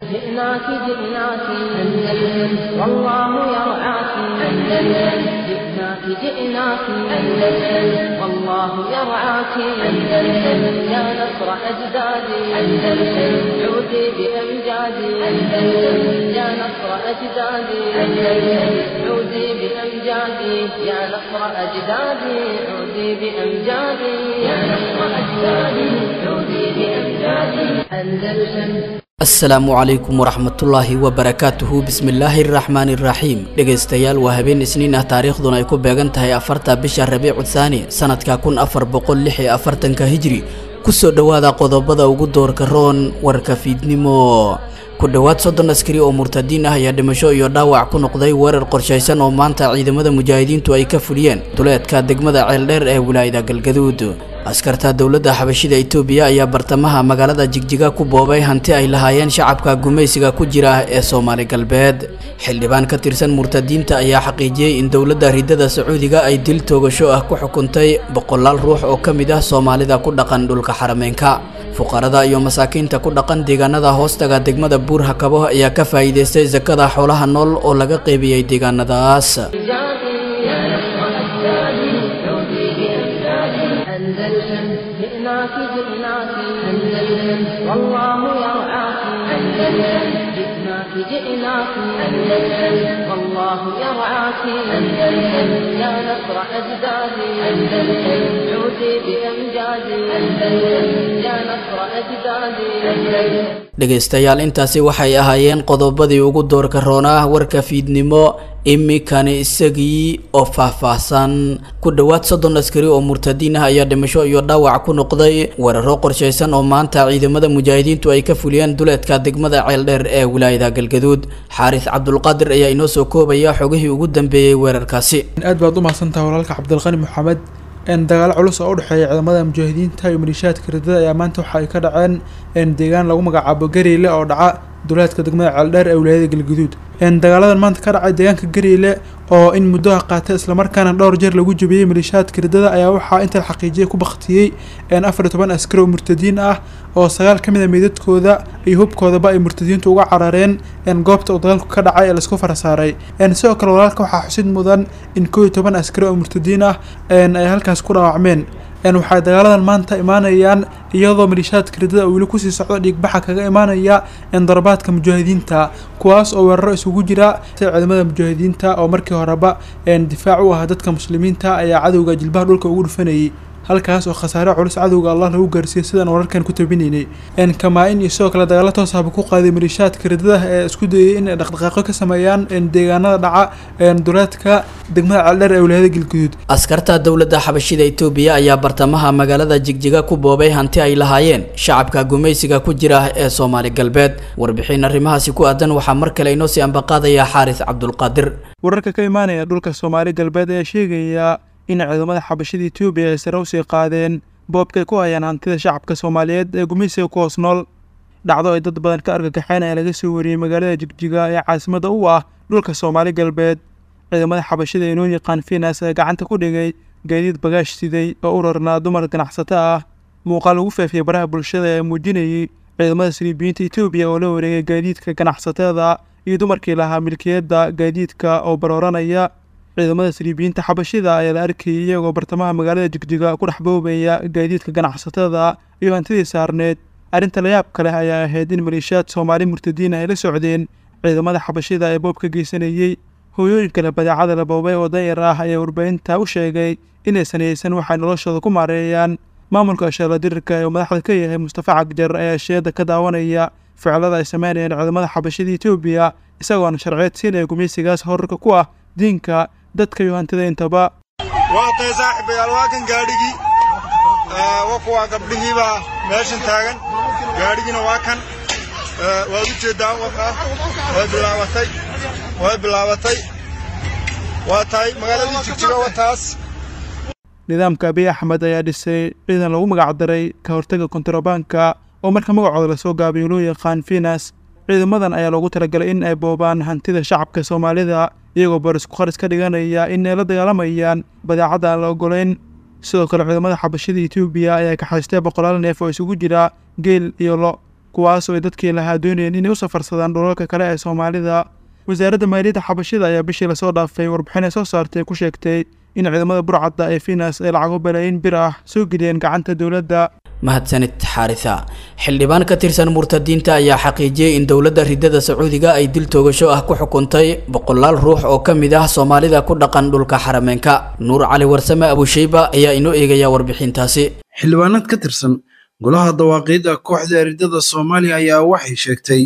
جئناك جئناك أندلس والله يرعاك أندلس جئناك جئناك أندلس والله يرعاك أندلس يا نصر أجدادي أندلس عودي بأمجادي أندلس يا نصر أجدادي أندلس عودي بأمجادي يا نصر أجدادي عودي بأمجادي يا نصر أجدادي عودي بأمجادي أندلس asalaamu calaykum waraxmatullaahi wabarakaatuhu bismillaahi araxmaani iraxiim dhegaystayaal waa habeen isniin ah taariikhduna ay ku beegan tahay afarta bisha rabiicu thaani sanadka kun afar boqol lix iyo afartanka hijri kusoo dhowaada qodobada ugu doorka roon warka fiidnimo ku dhowaad soddon askari oo murtadiin ah ayaa dhimasho iyo dhaawac ku noqday weerar qorshaysan oo maanta ciidamada mujaahidiintu ay ka fuliyeen duleedka degmada ceeldheer ee wilaayada galgaduud askarta dowladda xabashida itoobiya ayaa bartamaha magaalada jigjiga ku boobay hanti ay lahaayeen shacabka gumaysiga ku jira ee soomaali galbeed xildhibaan ka tirsan murtadiinta ayaa xaqiijiyey in dowladda ridada sacuudiga ay dil toogasho ah ku xukuntay boqolaal ruux oo ka mid ah soomaalida ku dhaqan dhulka xarameynka fuqarada iyo masaakiinta ku dhaqan deegaanada hoostaga degmada buur hakabo ayaa ka faa'iidaystay sakada xoolaha nool oo laga qeybiyey deegaanadaas أندلسن جئناك جئناك أندلسن والله يرعاك أندلسن جئناك جئناك أندلسن والله يرعاك أندلسن يا نصر أجدادي أندلسن عودي بأمجادي أندلسن يا نصر أجدادي أندلسن dhegaystayaal intaasi waxay ahaayeen qodobadii ugu doorka roonaa warka fiidnimo imikani isagii oo faahfaahsan ku dhowaad soddon askari oo murtadiin ah ayaa dhimasho iyo dhaawac ku noqday weeraro qorshaysan oo maanta ciidamada mujaahidiintu ay ka fuliyeen duleedka degmada ceeldheer ee wilaayada galgaduud xaaris cabdulqaadir ayaa inoo soo koobaya xogihii ugu dambeeyey weerarkaasi aad baad u mahadsantaha walaalka cabdilqani maxamed dagaalo culus oo u dhexeeya ciidamada mujaahidiinta iyo maliishaadka ridada ayaa maanta waxa ay ka dhaceen deegaan lagu magacaabo gareyle oo dhaca duleedka degmada ceeldheer ee wilaayada galguduud dagaaladan maanta ka dhacay deegaanka gareyle oo in muddoha qaatay islamarkaana dhowr jeer lagu jabiyey maliishaadka ridada ayaa waxaa inta la xaqiijiyay ku baktiyey afar iyo toban askari oo murtadiin ah oo sagaal ka mid a meydadkooda iyo hubkoodaba ay murtadiintu uga carareen goobta uu dagaalku ka dhacay ee laisku farasaaray sidoo kale walaalka waxaa xusid mudan in koo iyo toban askari oo murtadiin ah ay halkaas ku dhaawacmeen waxay dagaaladan maanta imaanayaan iyadoo maliishaadka ridada oo weli kusii socdo dhiigbaxa kaga imaanaya darabaadka mujaahidiinta kuwaas oo weeraro isugu jira sida ciidamada mujaahidiinta oo markii horeba difaac u ah dadka muslimiinta ayaa cadowga jilbaha dhulka ugu dhufanayay halkaas oo khasaare culus cadowga allah lagu gaarsiiyey sidaan wararkan ku tabinaynay kamaa-in iyo sidoo kale dagaalo toos ahba ku qaaday maliishaadka ridada ee isku dayay in ay dhaqdhaqaaqyo ka sameeyaan deegaanada dhaca duleedka degmada ceeldheer ee wilaayada galguduud askarta dowladda xabashida itoobiya ayaa bartamaha magaalada jigjiga ku boobay hanti ay lahaayeen shacabka gumaysiga ku jira ee soomaali galbeed warbixin arrimahaasi ku aadan waxaa mar kale inoo sii ambaqaadaya xaaris cabdulqaadir wararka ka imaanaya dhulka soomaali galbeed ayaa sheegaya in ciidamada xabashada etoobiya ay sare usii qaadeen boobkay ku hayaan hantida shacabka soomaaliyeed ee gumaysiga ku hoos nool dhacdo ay dad badan ka argagaxeen ee laga soo wariyey magaalada jigjiga ee caasimada u ah dhulka soomaali galbeed ciidamada xabashada ee noo yaqaan finas ee gacanta ku dhigay gaadiid bagaash siday oo u rarnaa dumar ganacsato ah muuqaal lagu faafiyey baraha bulshada ee muujinayay ciidamada saliibiyiinta etoobiya oo la wareegay gaadiidka ganacsatada iyo dumarkii lahaa milkiyadda gaadiidka oo barooranaya ciidamada saliibiyiinta xabashida ayaa la arkayay iyagoo bartamaha magaalada jigjiga ku dhex boobaya gaadiidka ganacsatada iyo hantidii saarneed arrinta layaab ka leh ayaa ahayd in maliishaad soomaali murtadiin ay la socdeen ciidamada xabashida ee boob ka geysanayey hooyooyinka leh badeecada la boobay oo dayar ah ayaa warbaahinta u sheegay inaysan haysan waxay noloshooda ku maareeyaan maamulka ashaala dirirka ee uu madaxda ka yahay mustafa cagjar ayaa sheeda ka daawanaya ficilada ay sameynayeen ciidamada xabashida etoobiya isagoona sharciyeed siinaya gumaysigaas horarka ku ah diinka dadka iyo hantida intaba waa tay saaxiibayaal waa kan gaadhigii wa kuwaa gabdhihiibaa meeshan taagan gaadhigiina waa kan waad u jeeddaa wakaa way bilaabatay way bilaabatay waa tahay magaaladii jigjiga wataas nidaamka abiy axmed ayaa dhisay ciidan lagu magacdaray ka hortaga kontrabaanka oo marka magacooda lasoo gaabiyo loo yaqaan finas ciidamadan ayaa loogu talagalay in ay boobaan hantida shacabka soomaalida iyagoo barisku qaris ka dhiganaya in ay la dagaalamayaan badeecadda aan la ogolayn sidoo kale ciidamada xabashada etoobiya ayaa kaxaystay boqolaal neef oo isugu jira geel iyo lo kuwaasoo ay dadkii lahaa doonayeen inay u safarsadaan dhulalka kale ee soomaalida wasaaradda maaliyadda xabashida ayaa bishii lasoo dhaafay warbixin ay soo saartay ku sheegtay in ciidamada burcadda ee finas ay lacago balaayiin bir ah soo geliyeen gacanta dowladda mahadsanid xaarisa xildhibaan ka tirsan murtadiinta ayaa xaqiijiyey in dowladda ridada sacuudiga ay dil toogasho ah ku xukuntay boqolaal ruux oo ka mid ah soomaalida ku dhaqan dhulka xarameenka nuur cali warsame abusheyba ayaa inoo eegaya warbixintaasi xildhibaanad ka tirsan golaha dawaaqiidda kooxda ridada soomaaliya ayaa waxay sheegtay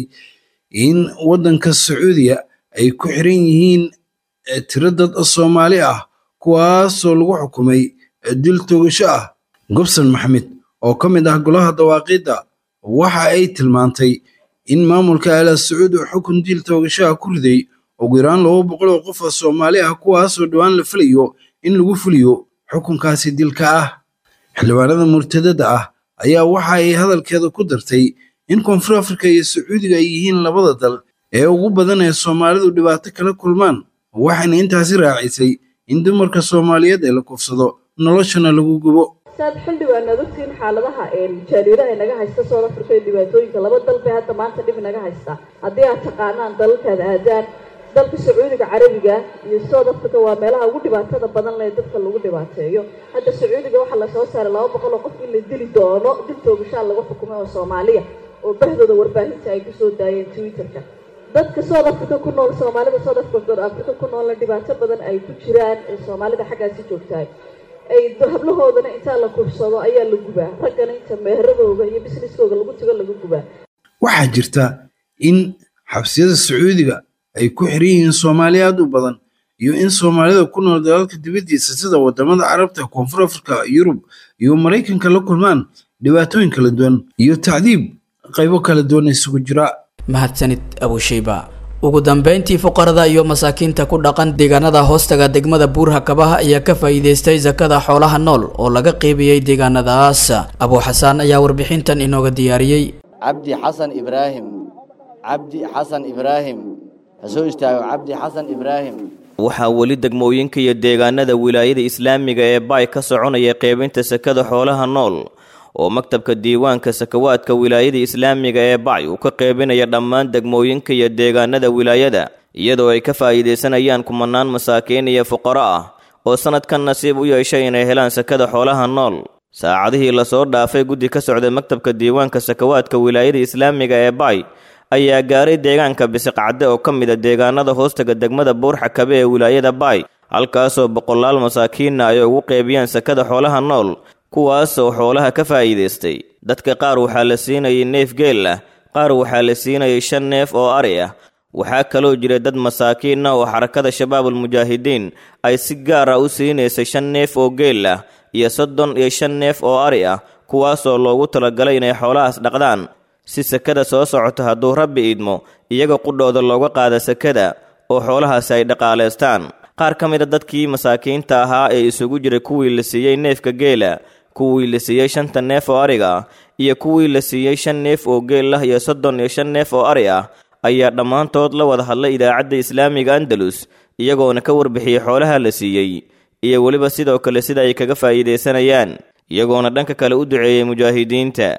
in waddanka sacuudiya ay ku xiran yihiin tiro dad soomaali ah kuwaasoo lagu xukumay dil toogasho ah gobson maxamed oo ka mid ah golaha dawaaqiidda waxa ay tilmaantay in maamulka ala sacuud uu xukun dil toogashaha ku riday ugu yaraan laba boqol oo qof oo soomaali ah kuwaasoo dhowaan la filayo in lagu fuliyo xukunkaasi dilka ah xildhibaanada murtadada ah ayaa waxa ay hadalkeeda ku dartay in koonfur afrika iyo sacuudiga ay yihiin labada dal ee ugu badan ee soomaalidu dhibaato kala kulmaan waxayna intaasi raacisay in dumarka soomaaliyeed ee la kufsado noloshana lagu gubo saad xildhibaanaad ogtiin xaaladaha jaaliiraha naga haysta south africa ee dhibaatooyinka laba dal bay hadda maanta dhib naga haysta haddii aad taqaanaan dalalkaad aadaan dalka sacuudiga carabiga iyo south africa waa meelaha ugu dhibaatada badan leh dadka lagu dhibaateeyo hadda sacuudiga waxaa lasoo saaray laba boqol oo qof in la dili doono dil toogashaa lagu xukumay oo soomaaliya oo bahdooda warbaahinta ay kusoo daayeen twitterka dadka south africa ku nool soomaalida south africa ku noolna dhibaato badan ay ku jiraan ee soomaalida xaggaasi joogtahay ay hablahoodana intaa la kufsado ayaa la gubaa raggana inta meheradooda iyo businesskooda lagu tago lagu gubaa waxaa jirta in xabsiyada sacuudiga ay ku xiran yihiin soomaali aad u badan iyo in soomaalida ku nool dalalka dibaddiisa sida wadamada carabta koonfur afrika yurub iyo maraykanka la kulmaan dhibaatooyin kala duwan iyo tacdiib qaybo kala duwan isugu jira mahadsanid abusheyba ugu dambeyntii fuqarada iyo masaakiinta ku dhaqan deegaanada hoostaga degmada buurha kabaha ayaa ka faa'iidaystay sakada xoolaha nool oo laga qeybiyey deegaanadaas abuu xasaan ayaa warbixintan inooga diyaariyey cabdi xasan ibraahim cabdi xasan ibraahim ha soo istaago cabdi xasan ibraahim waxaa weli degmooyinka iyo deegaanada wilaayada islaamiga ee baay ka soconaya qeybinta sakada xoolaha nool oo maktabka diiwaanka sakawaadka wilaayada islaamiga ee bacy uu ka qeybinaya dhammaan degmooyinka iyo deegaanada wilaayada iyadoo ay ka faa'iidaysanayaan kumanaan masaakiin iyo fuqaro ah oo sannadkan nasiib u yeeshay inay helaan sakada xoolaha nool saacadihii lasoo dhaafay guddi ka socda maktabka diiwaanka sakawaadka wilaayada islaamiga ee bacy ayaa gaaray deegaanka bisiqcadde oo ka mid a deegaanada hoostaga degmada buurxa kabe ee wilaayada bacy halkaasoo boqolaal masaakiinna ay ugu qeybiyaan sakada xoolaha nool kuwaasoo xoolaha ka faa'iidaystay dadka qaar waxaa la siinayay neef geel ah qaar waxaa la siinayay shan neef oo ari ah waxaa kaloo jira dad masaakiin ah oo xarakada shabaabulmujaahidiin ay si gaar ah u siinaysay shan neef oo geel ah iyo soddon iyo shan neef oo ari ah kuwaasoo loogu talagalay inay xoolahaas dhaqdaan si sakada soo socota hadduu rabbi idmo iyaga qudhooda looga qaada sakada oo xoolahaasi ay dhaqaalaystaan qaar ka mid a dadkii masaakiinta ahaa ee isugu jiray kuwii la siiyey neefka geela kuwii la siiyey shanta neef oo ariga ah iyo kuwii la siiyey shan neef oo geel ah iyo soddon iyo shan neef oo ari ah ayaa dhammaantood la wada hadlay idaacadda islaamiga andalus iyagoona ka warbixiyey xoolaha la siiyey iyo weliba sidoo kale sida ay kaga faa'iidaysanayaan iyagoona dhanka kale u duceeyey mujaahidiinta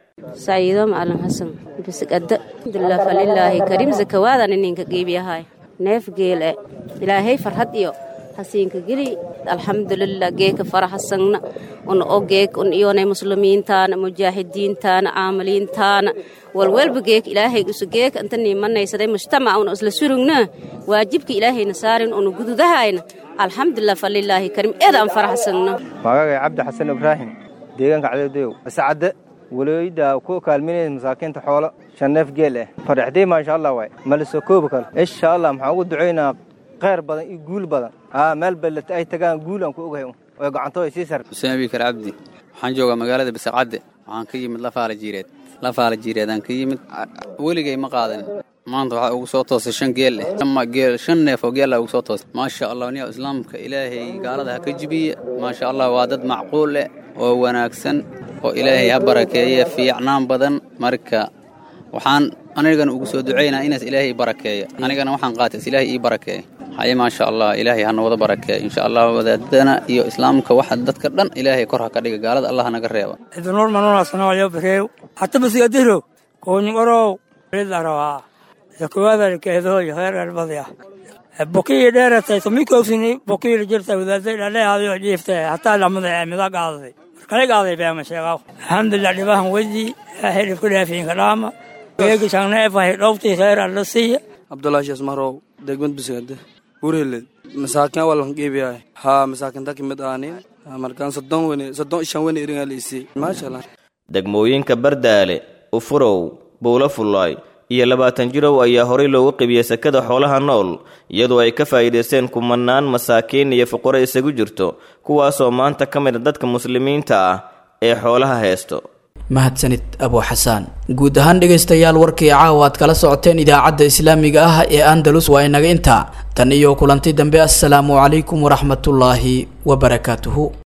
sayido macalin xasan bisigada alxamdulilah falilaahi kariim zakawaadan ininka geebiyahay neef geele ilaahay farhad iyo hasiinka geli alxamdulilah geeka faraxasagna un o geek un iyonay muslimiintaana mujaahidiintaana caamiliintaana walwalba geek ilaahay usu geeka inta niimanaysaday mujtamac una isla surugna waajibka ilaahayna saarin una gududahayna alxamdulilah falilaahi kariim eeda aan faraxsagna magagay cabdi xasan ibraahim deegaanka cadadow ascadde walooyida ku kaalminaysa masaakiinta xoolo shan neef geel ah faraxday maasha allah waay malisoo koobi karo insha allah maxaan ugu ducaynaa khayr badan iyo guul badan aa meel ballet ay tagaan guul aan ku ogahay oo gacantooda sii sar xuseen abikar cabdi waxaan joogaa magaalada bisaqcadde waxaan ka yimid lafaala jiireed lafaala jiireed aan ka yimid weligay ma qaadan maanta waxaa ugu soo toosay shan geel eh geel shan neef oo geela ugu soo toosay maasha allah niya islaamka ilaahay gaalada ha ka jibiye maasha allah waa dad macquul leh oo wanaagsan oo ilaahay ha barakeeye fiicnaan badan marka waxaan anigana ugu soo ducaynaa inaas ilaahay barakeeya anigana waxaan qaatays ilaahay ii barakeeya haye maasha allah ilaahay hana wada barakeeya insha allah wadaadana iyo islaamka waxa dadka dhan ilaahay kor ha ka dhiga gaalada allah naga reeba idanuur manuunasanayo bareew hata basigadiro kuunyqorow lidarawaa sakuwaada keedooy heer galbadya bokii dheeratay tumikowsini bokii jirta wadaaday dhaleehadio jiifte hataa lamada mida qaaday markale qaaday beema sheegaw alxamdulilah dhibahan wedi hilib ku dhaafiinka dhaama geegi shangneefahay dhowtii heer alla siiya abdullahi marow degmad bisgade urheled masaakin walan qiibiyaay haa masaakinta kimid aanin markaan soddon wene soddon ishan wene iringaa liisii maasha allah degmooyinka bardaale ufurow buulo fullaay iyo labaatan jirow ayaa horay loogu qibiyey sakada xoolaha nool iyadoo ay ka faa'iidaysteen kumanaan masaakiin iyo fuqaro isagu jirto kuwaasoo maanta ka mid a dadka muslimiinta ah ee xoolaha heesto mahadsanid abu xasaan guud ahaan dhegaystayaal warkii caawa aad kala socoteen idaacadda islaamiga ah ee andalus waa inaga intaa tan iyo kulanti dambe assalaamu calaykum waraxmatullaahi wabarakaatuhu